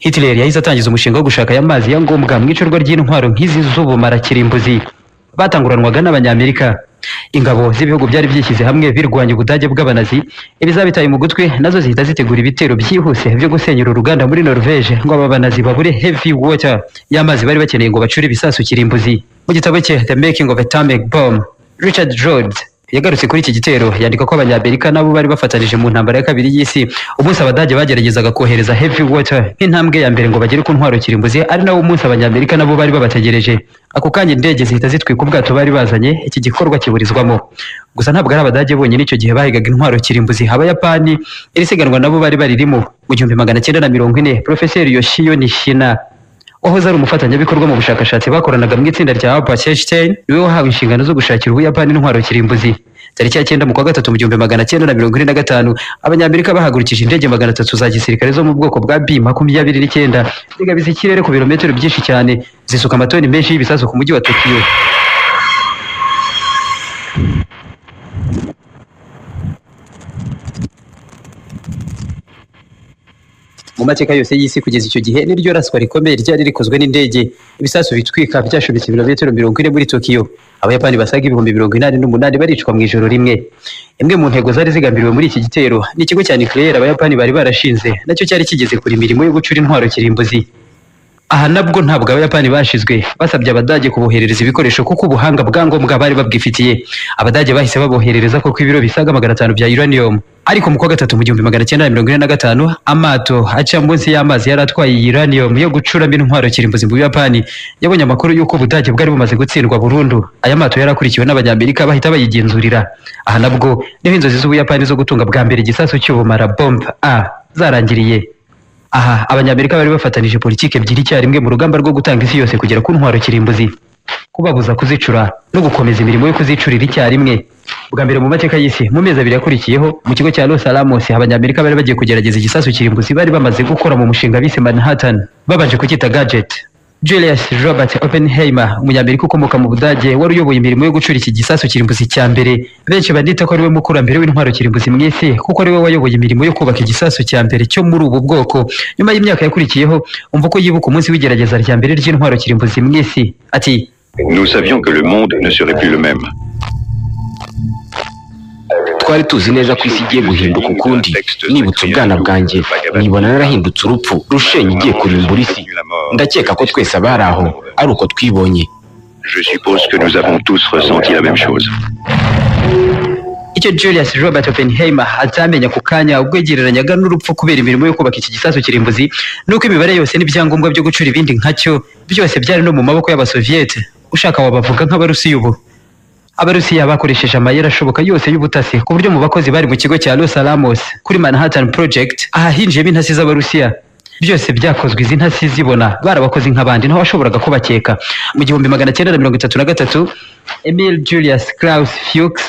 Speaker 2: Hitler yahise atangiza umushinga wo gushaka aya mazi ya ngombwa mu icurwa ry'intwaro nk'izi z'ubumara kirimbuzi batanguranwaga n'abanyamerika ingabo z'ibihugu byari byishyize hamwe birwanya ubudage bw'abanazi ibizabitaye mu gutwi nazo zihita zitegura ibitero byihuse byo gusenyera uruganda muri norvege ngo aba banazi babure heavy water y'amazi bari bakeneye ngo bacure ibisasu kirimbuzi mu gitabo cye the making of atomic bomb richard rhodes yagarutse kuri iki gitero yandika ko abanyamerika nabo bari bafatanije mu ntambara ya kabiri y'isi umunsi abadage bageragezaga kohereza heavy water nk'intambwe ya mbere ngo bagere ku ntwaro kirimbuzi ari nawo munsi abanyamerika nabo bari babategereje ako kanya indege zihita zitwika ubwato bari bazanye iki gikorwa kiburizwamo gusa ntabwo ari abadage bonyine icyo gihe bahigaga intwaro kirimbuzi abayapani iri siganwa nabo bari baririmo mu gihumbi magana cyenda na mirongo ine porofeseri yoshiyo nishina wahoze ari umufatanyabikorwa mu bushakashatsi bakoranaga mu itsinda rya Albert Einstein niwe wahawe inshingano zo gushakira ubuyapani intwaro kirimbuzi tariki ya cyenda mu kwa gatatu mu gihumbi magana cyenda na mirongo ine na gatanu abanyamerika bahagurukije indege magana atatu za gisirikare zo mu bwoko bwa B makumyabiri n'icyenda zigabiza ikirere ku birometero byinshi cyane zisuka amatoni menshi y'ibisasu ku mujyi wa Tokiyo mu mateka yose y'isi kugeza icyo gihe niryo raswa rikomeye ryari rikozwe n'indege ibisasu bitwika byashobetse ibirometero mirongo ine muri tokiyo abayapani basaga ibihumbi mirongo inani n'umunani baricwa mu ijoro rimwe imwe mu ntego zari zigambiriwe muri iki gitero ni ikigo cya nucleaire abayapani bari barashinze nacyo cyari kigeze kure imirimo yo gucura intwaro kirimbuzi aha nabwo ntabwo abayapani bashizwe basabye abadage kuboherereza ibikoresho kuko ubuhanga bwa ngombwa bari babwifitiye abadage bahise baboherereza kuko ibiro bisaga magana atanu bya uranium ariko mu kwa gatatu mu gihumbi magana cyenda na mirongo ine na gatanu amato aca munsi y'amazi yari atwaye iyi uranium yo gucuramo intwaro kirimbuzi mu buyapani yabonye amakuru y'uko ubudage bwari bumaze gutsindwa burundu aya mato yari akurikiwe n'abanyamerika bahita bayigenzurira aha nabwo niho inzozi z'ubuyapani zo gutunga bwa mbere igisasu cy'ubumara bomb a zarangiriye aha abanyamerika bari bafatanije politiki ebyiri icyarimwe mu rugamba rwo gutanga isi yose kugera ku ntwaro kirimbuzi kubabuza kuzicura no gukomeza imirimo yo kuzicurira icyarimwe bwa mbere mu mateka y'isi mu mezi abiri akurikiyeho mu kigo cya Los Alamos abanyamerika bari bagiye kugerageza igisasu kirimbuzi bari bamaze gukora mu mushinga bise Manhattan babanje kucyita gadget Julius Robert Oppenheimer umunyamerika ukomoka mu Budage wari uyoboye imirimo yo gucura iki gisasu kirimbuzi cya mbere benshi bandita ko ariwe mukurambere w'intwaro kirimbuzi mu isi kuko ariwe wayoboye imirimo yo kubaka igisasu cya mbere cyo muri ubu bwoko nyuma y'imyaka yakurikiyeho umva ko yibuka umunsi w'igerageza rya mbere ry'intwaro kirimbuzi mu isi ati
Speaker 1: Nous savions que le monde ne serait plus le même.
Speaker 4: twari tuzi neza ko isi igiye guhinduka ukundi nibutse ubwana bwanjye nibona narahindutse urupfu rushenye igiye kurimbura isi ndakeka ko twese abari aho ari uko twibonye
Speaker 1: Je suppose que nous avons tous ressenti la même chose.
Speaker 2: icyo Julius Robert Oppenheimer atamenya ako kanya ubwo yagereranyaga n'urupfu kubera imirimo yo kubaka iki gisasu kirimbuzi nuko imibare yose n'ibyangombwa byo gucura ibindi nkacyo byose byari no mu maboko y'abasoviete ushaka wabavuga nk'abarusiya ubu abarusiya bakoresheje amayeri ashoboka yose y'ubutasi ku buryo mu bakozi bari mu kigo cya Los Alamos kuri Manhattan Project ahahinjiyemo intasi z'abarusiya byose byakozwe izi ntasi zibona barabakoze nk'abandi ntaho washoboraga kubakeka mu gihumbi magana cyenda na mirongo itatu na gatatu Emil Julius Klaus Fuchs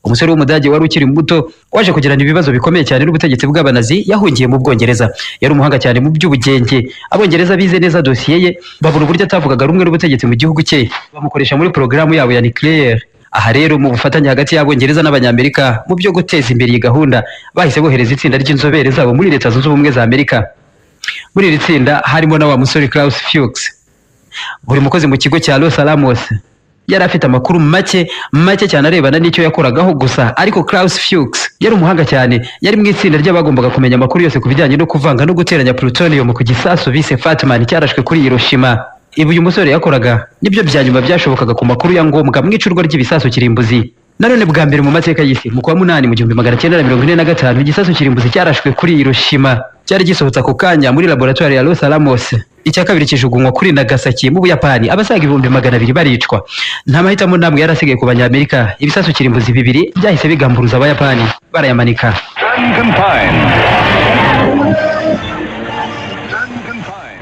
Speaker 2: umusore w'umudage wari ukiri muto waje kugirana ibibazo bikomeye cyane n'ubutegetsi bw'abanazi yahungiye mu bwongereza yari umuhanga cyane mu by'ubugenge abongereza bize neza dosiye ye babura uburyo atavugaga rumwe n'ubutegetsi mu gihugu cye bamukoresha muri porogaramu yabo ya nucleaire aha rero mu bufatanye hagati y'abongereza n'abanyamerika mu byo guteza imbere iyi gahunda bahise bohereza itsinda ry'inzobere zabo muri leta zunze ubumwe za amerika muri iri tsinda harimo na wa musore Klaus Fuchs buri mukozi mu kigo cya Los Alamos yari afite amakuru make make cyane arebana n'icyo yakoragaho gusa ariko Klaus Fuchs yari umuhanga cyane yari mu itsinda ry'abagombaga kumenya amakuru yose ku bijyanye no kuvanga no guteranya plutonium ku gisasu bise Fatman cyarashwe kuri Hiroshima ibi uyu musore yakoraga nibyo bya nyuma byashobokaga ku makuru ya ngombwa mu icurwa ry'ibisasu kirimbuzi nanone bwa mbere mu mateka y'isi mu kwa munani mu gihumbi magana cyenda na mirongo ine na gatanu igisasu kirimbuzi cyarashwe kuri Hiroshima cyari gisohotse ako kanya muri laboratoire ya Los Alamos icya kabiri kijugunywa kuri Nagasaki mu Buyapani abasaga ibihumbi magana abiri baricwa nta mahitamo n'amwe yari asigaye ku banyamerika ibisasu kirimbuzi bibiri byahise bigamburuza abayapani barayamanika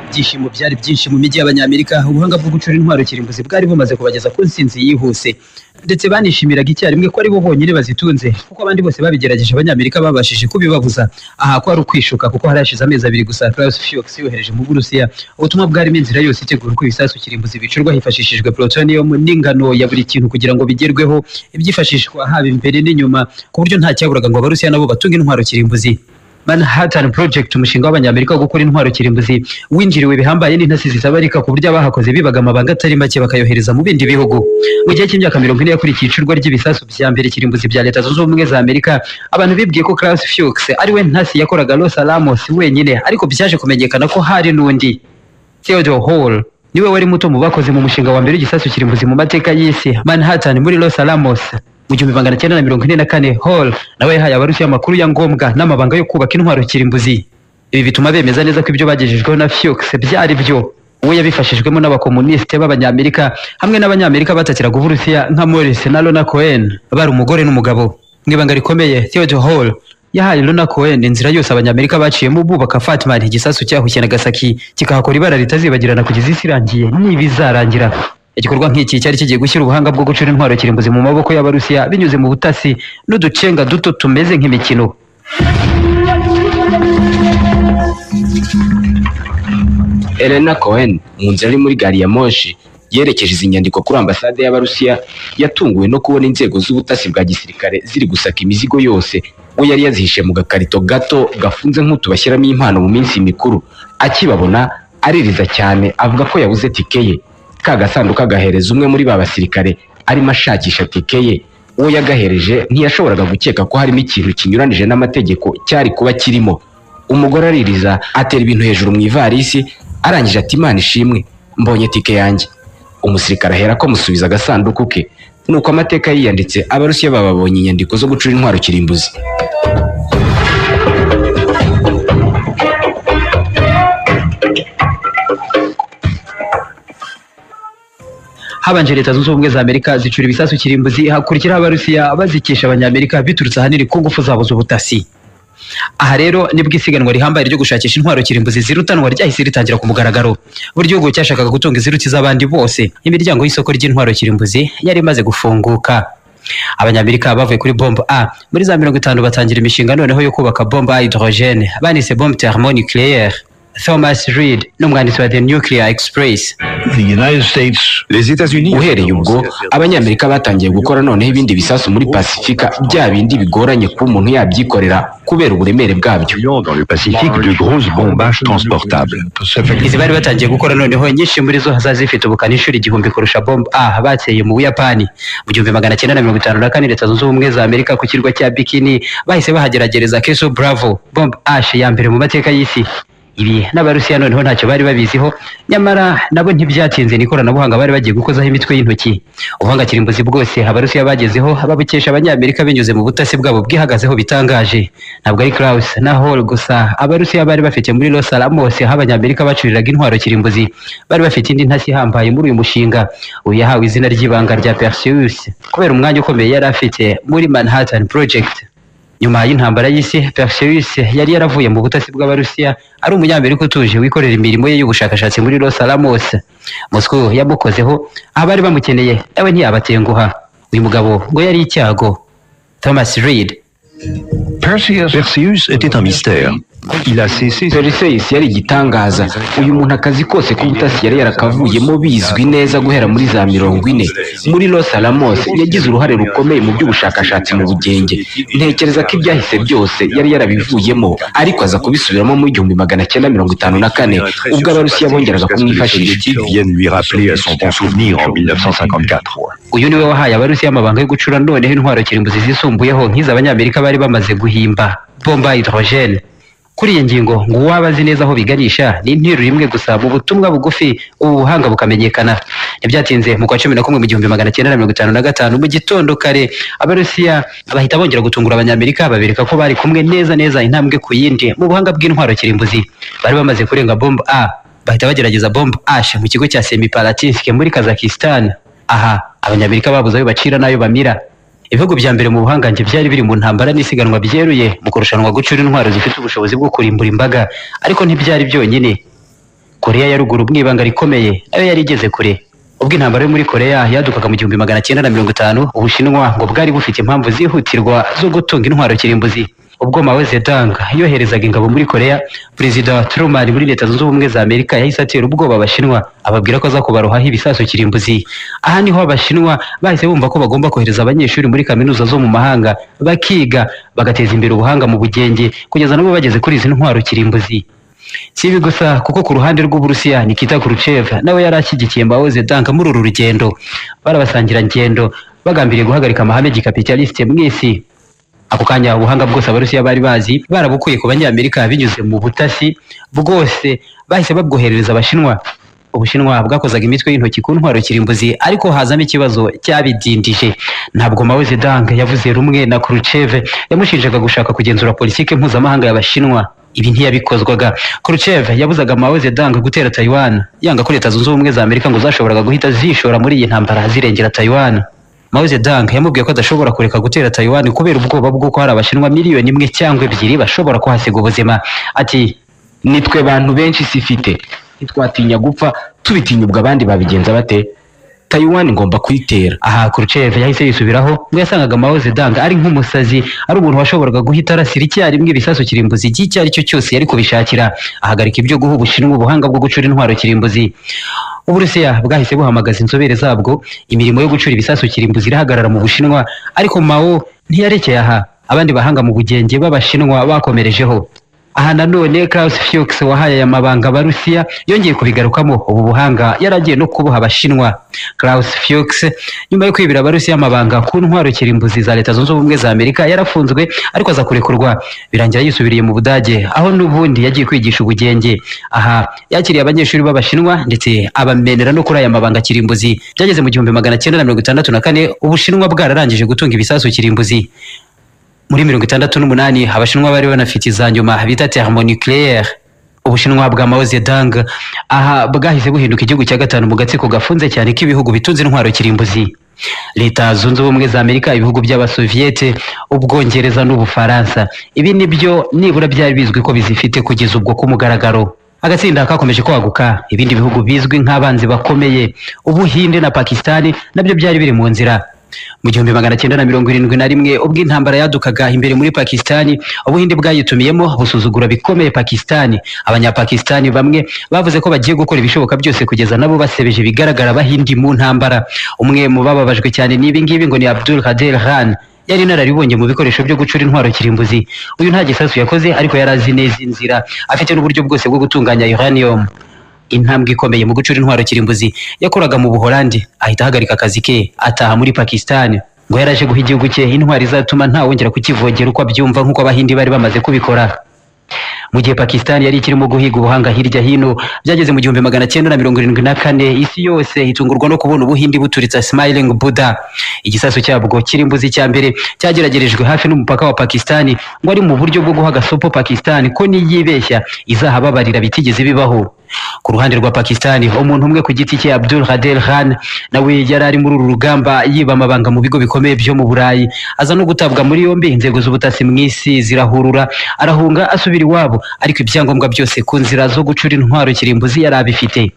Speaker 2: ibyishimo byari byinshi mu mijyi y'abanyamerika ubuhanga bwo gucura intwaro kirimbuzi bwari bumaze kubageza ku ntsinzi yihuse ndetse banishimiraga icyarimwe ko ari bo bonyine bazitunze kuko abandi bose babigerageje abanyamerika babashije kubibabuza aha ko ari ukwishuka kuko hari hashize amezi abiri gusa Klaus Fuchs yohereje mu Burusiya ubutumwa bwarimo inzira yose itegura uko ibisasu kirimbuzi bicurwa hifashishijwe plutonium n'ingano ya buri kintu kugira ngo bigerweho ibyifashishwa haba imbere n'inyuma ku buryo nta cyaburaga ngo abarusiya nabo batunge intwaro kirimbuzi Manhattan Project umushinga w'abanyamerika wo gukora intwaro kirimbuzi winjiriwe bihambaye n'intasi zitabarika ku buryo abahakoze bibaga amabanga atari make bakayohereza mu bindi bihugu mu gihe cy'imyaka mirongo ine yakurikiye icurwa ry'ibisasu bya mbere kirimbuzi bya leta zunze ubumwe za amerika abantu bibwiye ko Klaus Fuchs ariwe ntasi yakoraga Los Alamos wenyine ariko byaje kumenyekana ko hari n'undi Theodore Hall niwe wari muto mu bakoze mu mushinga wa mbere w'igisasu kirimbuzi mu mateka y'isi Manhattan muri Los Alamos mu gihumbi magana cyenda na mirongo ine na kane hall nawe yahaye abarusiya amakuru ya ngombwa n'amabanga yo kubaka intwaro kirimbuzi ibi bituma bemeza neza ko ibyo bagejejweho na Fuchs byari byo we yabifashijwemo n'abakomunisite b'abanyamerika hamwe n'abanyamerika batatiraga uburusiya nka Morris na Lona Cohen bari umugore n'umugabo mu ibanga rikomeye Theodore Hall yahaye Lona Cohen inzira yose abanyamerika baciyemo bubaka Fatman igisasu cyahushye Nagasaki kikahakora ibara ritazibagirana kugeza isi irangiye nibizarangira igikorwa nk'iki cyari kigiye gushyira ubuhanga bwo gucura intwaro kirimbuzi mu maboko y'abarusiya binyuze mu butasi n'uducenga duto tumeze nk'imikino
Speaker 4: Elena Cohen mu nzira ari muri gari ya moshi yerekeje izi nyandiko kuri ambasade y'abarusiya yatunguwe no kubona inzego z'ubutasi bwa gisirikare ziri gusaka imizigo yose we yari yazihishe mu gakarito gato gafunze nk'utu bashyiramo impano mu minsi mikuru akibabona aririza cyane avuga ko yabuze tike ye ka gasanduku agahereza umwe muri ba basirikare arimo ashakisha tike ye uwo yagahereje ntiyashoboraga gukeka ko harimo ikintu kinyuranije n'amategeko cyari kuba kirimo umugore aririza atera ibintu hejuru mu ivarisi arangije ati imana ishimwe mbonye tike yanjye umusirikare ahera ko amusubiza agasanduku ke nuko amateka yiyanditse abarusiya bababonye inyandiko zo gucura intwaro kirimbuzi
Speaker 2: habanje leta zunze ubumwe za amerika zicura ibisasu kirimbuzi hakurikiraho abarusiya bazikisha abanyamerika biturutse ahanini ku ngufu zabo z'ubutasi aha rero nibwo isiganwa rihambaye ryo gushakisha intwaro kirimbuzi zirutanwa ryahise ritangira ku mugaragaro buri gihugu cyashakaga gutunga iziruti z'abandi bose imiryango y'isoko ry'intwaro kirimbuzi yari imaze gufunguka abanyamerika bavuye kuri bombe a muri za mirongo itanu batangira imishinga noneho yo kubaka bombe a hydrogene banise bombe thermonucléaire thomas reed n'umwanditsi wa the nuclear express
Speaker 1: Les États-Unis
Speaker 4: uhereye ubwo abanyamerika batangiye gukora noneho ibindi bisasu muri pasifika bya bindi bigoranye kuba umuntu yabyikorera kubera uburemere bwabyo
Speaker 1: ont dans le Pacifique de grosses bombages transportables.
Speaker 2: izi bari batangiye gukora noneho nyinshi muri zo hazaza zifite ubukana inshuro igihumbi kurusha bombe a bateye mu buyapani mu gihumbi magana cyenda na mirongo itanu na kane leta zunze ubumwe za amerika ku kirwa cya bikini bahise bahageragereza keso bravo bombe ash ya mbere mu mateka y'isi ibi n'abarusiya noneho ntacyo bari babiziho nyamara nabo ntibyatinze ni ikoranabuhanga bari bagiye gukozaho imitwe y'intoki uvanga kirimbuzi bwose abarusiya bagezeho babukesha abanyamerika binyuze mu butasi bwabo bwihagazeho bitangaje ntabwo ari Klaus na Hall gusa abarusiya bari bafite muri Los Alamos aho abanyamerika bacuriraga intwaro kirimbuzi bari bafite indi ntasi ihambaye muri uyu mushinga uyu yahawe izina ry'ibanga rya Perseus kubera umwanya ukomeye yari afite muri Manhattan Project nyuma y'intambara y'isi Perseus yari yaravuye mu butasi bw'abarusiya ari umunyamerika utuje wikorera imirimo ye y'ubushakashatsi muri Los Alamos Moscow yamukozeho abari bamukeneye nawe ntiyabatenguha uyu mugabo ngo yari icyago Thomas Reed
Speaker 1: Perseus était un mystère. Il a cessé
Speaker 4: Perseus yari igitangaza uyu muntu akazi kose k'ubutasi yari yarakavuyemo bizwi neza guhera muri za mirongo ine muri Los Alamos yagize uruhare rukomeye mu by'ubushakashatsi mu bugenge ntekereza ko ibyahise byose yari yarabivuyemo ariko aza kubisubiramo mu igihumbi magana cyenda mirongo itanu na kane ubwo abarusiya bongeraga kumwifashisha
Speaker 1: soviétique viennent lui rappeler à son bon souvenir en 1954.
Speaker 2: uyu niwe wahaye abarusiya amabanga yo gucura noneho intwaro kirimbuzi zisumbuyeho nk'izo abanyamerika bari bamaze guhimba bomba hydrogene kuri iyi ngingo ngo uwaba azi neza aho biganisha ni interuro imwe gusa mu butumwa bugufi ubu buhanga bukamenyekana ntibyatinze mu kwa cumi na kumwe mu gihumbi magana cyenda na mirongo itanu na gatanu mu gitondo kare abarusiya bahita bongera gutungura abanyamerika babereka ko bari kumwe neza neza intambwe ku yindi mu buhanga bw'intwaro kirimbuzi bari bamaze kurenga bombe a bahita bagerageza bombe h mu kigo cya semiparatinsike muri kazakistan aha abanyamerika babuze ayo bacira n'ayo bamira ibihugu bya mbere mu buhangange byari biri mu ntambara n'isiganwa byeruye mu kurushanwa gucura intwaro zifite ubushobozi bwo kurimbura imbaga ariko ntibyari byonyine koreya ya ruguru mu ibanga rikomeye nayo yari igeze kure ubwo intambara yo muri koreya yadukaga mu gihumbi magana cyenda na mirongo itanu ubushinwa ngo bwari bufite impamvu zihutirwa zo gutunga intwaro kirimbuzi ubwo Mao Zedong yoherezaga ingabo muri koreya perezida Truman muri leta zunze ubumwe za amerika yahise atera ubwoba abashinwa ababwira ko aza kubarohaho ibisasu kirimbuzi aha niho abashinwa bahise bumva ko bagomba kohereza abanyeshuri muri kaminuza zo mu mahanga bakiga bagateza imbere ubuhanga mu bugenge kugeza nabo bageze kuri izi ntwaro kirimbuzi si ibi gusa kuko ku ruhande rw'uburusiya nikita kuruchev nawe yari ashyigikiye mbaho zedanga muri uru rugendo barabasangira ngendo bagambiriye guhagarika amahame gikapitalisite mu isi ako kanya ubuhanga bwose abarusiya bari bazi barabukuye ku banyamerika binyuze mu butasi bwose bahise babwoherereza abashinwa ubushinwa bwakozaga imitwe y'intoki ku ntwaro kirimbuzi ariko hazamo ikibazo cyabidindije ntabwo Mao Zedong yavuze rumwe na Khrushchev yamushinjaga gushaka kugenzura politiki mpuzamahanga y'abashinwa ibi ntiyabikozwaga Khrushchev yabuzaga Mao Zedong gutera Taiwan yanga ko leta zunze ubumwe za Amerika ngo zashoboraga guhita zishora muri iyi ntambara zirengera Taiwan Mao Zedong yamubwiye ko adashobora kureka gutera Taiwan kubera ubwoba bw'uko hari abashinwa miliyoni imwe cyangwa ebyiri bashobora kuhasiga ubuzima ati
Speaker 4: nitwe bantu benshi isi ifite ntitwatinya gupfa tubitinyubwa abandi babigenza bate Taiwan ngomba kuyitera
Speaker 2: aha Khrushchev yahise yisubiraho ngo yasangaga Mao Zedong ari nk'umusazi ari umuntu washoboraga guhita arasira icyarimwe ibisasu kirimbuzi igihe ari cyo cyose yari kubishakira ahagarika ibyo guha ubushinwa ubuhanga bwo gucura intwaro kirimbuzi uburusiya bwahise buhamagaza inzobere zabwo imirimo yo gucura ibisasu kirimbuzi irahagarara mu bushinwa ariko Mao ntiyarekeye aha abandi bahanga mu bugenge b'abashinwa bakomerejeho aha nanone Klaus Fuchs wahaye aya mabanga abarusiya yongeye kubigarukamo ubu buhanga yaragiye no kubuha abashinwa Klaus Fuchs nyuma yo kwibira abarusiya amabanga ku ntwaro kirimbuzi za leta zunze ubumwe za Amerika yarafunzwe ariko aza kurekurwa birangira yisubiriye mu Budage aho n'ubundi yagiye kwigisha ubugenge aha yakiriye abanyeshuri b'abashinwa ndetse abamenera no kuri aya mabanga kirimbuzi byageze mu gihumbi magana cyenda na mirongo itandatu na kane ubushinwa bwararangije gutunga ibisasu kirimbuzi muri mirongo itandatu n'umunani abashinwa bari banafite iza nyuma bita thermonucléaire ubushinwa bwa Mao Zedong aha bwahise buhinduka igihugu cya gatanu mu gatsiko gafunze cyane k'ibihugu bitunze intwaro kirimbuzi leta zunze ubumwe za amerika ibihugu by'abasoviyete ubwongereza n'ubufaransa ibi nibyo nibura byari bizwi ko bizifite kugeza ubwo ku mugaragaro agatsinda kakomeje kwaguka ibindi bihugu bizwi nk'abanzi bakomeye ubuhinde na pakistani nabyo byari biri mu nzira mu gihumbi magana cyenda na mirongo irindwi na rimwe ubwo intambara yadukaga imbere muri pakistani ubuhinde bwayitumiyemo busuzugura bikomeye pakistani abanyapakistani bamwe bavuze ko bagiye gukora ibishoboka byose kugeza nabo basebeje bigaragara abahindi mu ntambara umwe mu bababajwe cyane n'ibi ngibi ngo ni abdul kader khan yari inararibonye mu bikoresho byo gucura intwaro kirimbuzi uyu nta gisasu yakoze ariko yari azi neza inzira afite n'uburyo bwose bwo gutunganya uranium intambwe ikomeye mu gucura intwaro kirimbuzi yakoraga mu buholandi ahita ahagarika akazi ke ataha muri pakistani ngo yari aje guha igihugu cye intwaro izatuma ntawongera kukivogera uko abyumva nk'uko abahindi bari bamaze kubikora mu gihe pakistani yari ikirimo guhiga ubuhanga hirya hino byageze mu gihumbi magana cyenda na mirongo irindwi na kane isi yose itungurwa no kubona ubuhindi buturitsa smiling buda igisasu cyabwo kirimbuzi cya mbere cyageragerejwe hafi n'umupaka wa pakistani ngo ari mu buryo bwo guha agasopo pakistani ko niyibeshya izahababarira bitigeze bibaho ku ruhande rwa pakistani umuntu umwe ku giti cye abdul hadel khan nawe yari ari muri uru rugamba yiba amabanga mu bigo bikomeye byo mu burayi aza no gutabwa muri yombi inzego z'ubutasi mu isi zirahurura arahunga asubira iwabo ariko ibyangombwa byose ku nzira zo gucura intwaro kirimbuzi yari abifite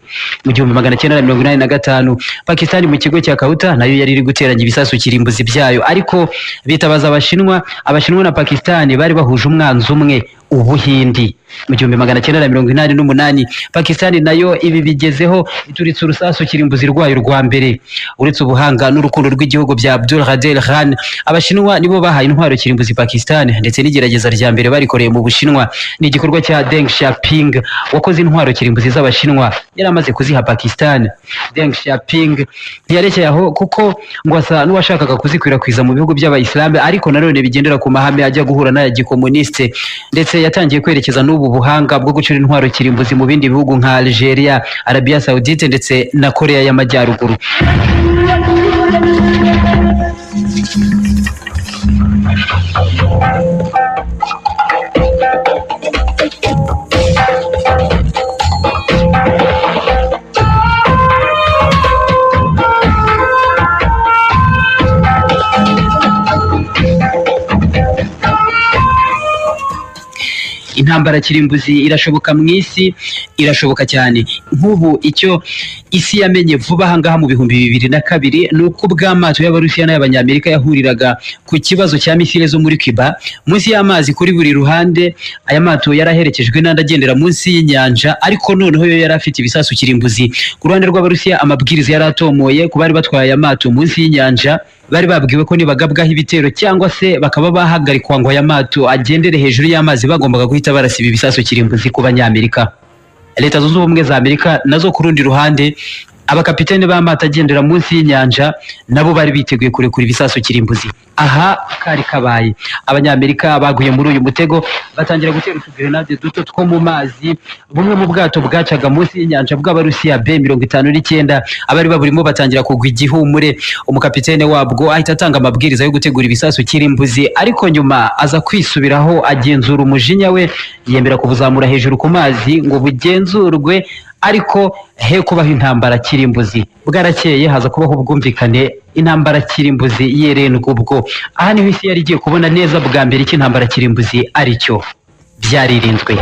Speaker 2: mu gihumbi magana cyenda na mirongo inani na gatanu pakistani mu kigo cya kauta nayo yari iri guteranya ibisasu kirimbuzi byayo ariko bitabaza abashinwa abashinwa na pakistani bari bahuje umwanzi umwe ubuhindi mu gihumbi magana cyenda na mirongo inani n'umunani pakistani nayo ibi bigezeho ituritse urusasu kirimbuzi rwayo rwa mbere uretse ubuhanga n'urukundo rw'igihugu bya abdul hadel khan abashinwa nibo bahaye intwaro kirimbuzi pakistani ndetse n'igerageza rya mbere barikoreye mu bushinwa ni igikorwa cya deng xiaoping wakoze intwaro kirimbuzi z'abashinwa yari amaze kuziha pakistani deng xiaoping ntiyarekeye aho kuko ngo asa n'uwashakaga kuzikwirakwiza mu bihugu by'abayisilamu ariko nanone bigendera ku mahame ajya guhura n'aya gikomuniste ndetse yatangiye kwerekeza n'ubu buhanga bwo gucura intwaro kirimbuzi mu bindi bihugu nka Algeria, Arabia Saudite ndetse na Korea y'Amajyaruguru. intambara kirimbuzi irashoboka mu isi irashoboka cyane nk'ubu icyo isi yamenye vuba aha ngaha mu bihumbi bibiri na kabiri ni uko ubwo amato y'abarusiya n'ay'abanyamerika yahuriraga ku kibazo cya misile zo muri cuba munsi y'amazi kuri buri ruhande aya mato yari aherekejwe n'andi agendera munsi y'inyanja ariko noneho yo yari afite ibisasu kirimbuzi ku ruhande rw'abarusiya amabwiriza yari atomoye ku bari batwaye aya mato munsi y'inyanja bari babwiwe ko nibagabwaho ibitero cyangwa se bakaba bahagarikwa ngo aya mato agendere hejuru y'amazi bagombaga guhita barasiba ibisasu kirimbuzi ku banyamerika leta zunze ubumwe za amerika nazo ku rundi ruhande abakapitene b'amato agendera munsi y'inyanja nabo bari biteguye kurekura ibisasu kirimbuzi aha kari kabaye abanyamerika baguye muri uyu mutego batangira gutera utugerenade duto two mu mazi bumwe mu bwato bwacaga munsi y'inyanja bw'abarusiya b mirongo itanu n'icyenda abari baburimo batangira kugwa igihumure umukapitene wabwo ahita atanga amabwiriza yo gutegura ibisasu kirimbuzi ariko nyuma aza kwisubiraho agenzura umujinya we yemera kubuzamura hejuru ku mazi ngo bugenzurwe ariko he kubaho intambara kirimbuzi bwarakeye haza kubaho ubwumvikane intambara kirimbuzi yerendwa ubwo aha niho isi yari igiye kubona neza bwa mbere icyo intambara kirimbuzi ari cyo byaririnzwe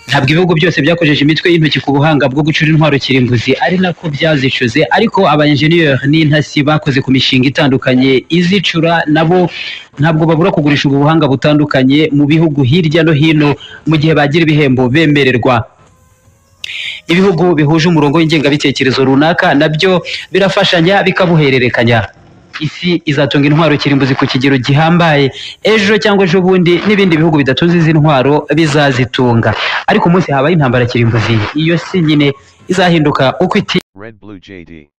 Speaker 2: ntabwo ibihugu byose byakojeje imitwe y'intoki ku buhanga bwo gucura intwaro kirimbuzi ari nako byazicuze ariko abayenjeniyeri n'intasi bakoze ku mishinga itandukanye izicura nabo ntabwo babura kugurisha ubu buhanga butandukanye mu bihugu hirya no hino mu gihe bagira ibihembo bemererwa ibihugu bihuje umurongo w'ingengabitekerezo runaka nabyo birafashanya bikabuhererekanya isi izatunga intwaro kirimbuzi ku kigero gihambaye ejo cyangwa ejo bundi n'ibindi bihugu bidatunze izi ntwaro bizazitunga ariko umunsi habaye intambara kirimbuzi iyo si nyine izahinduka uko iti
Speaker 5: Red Blue JD.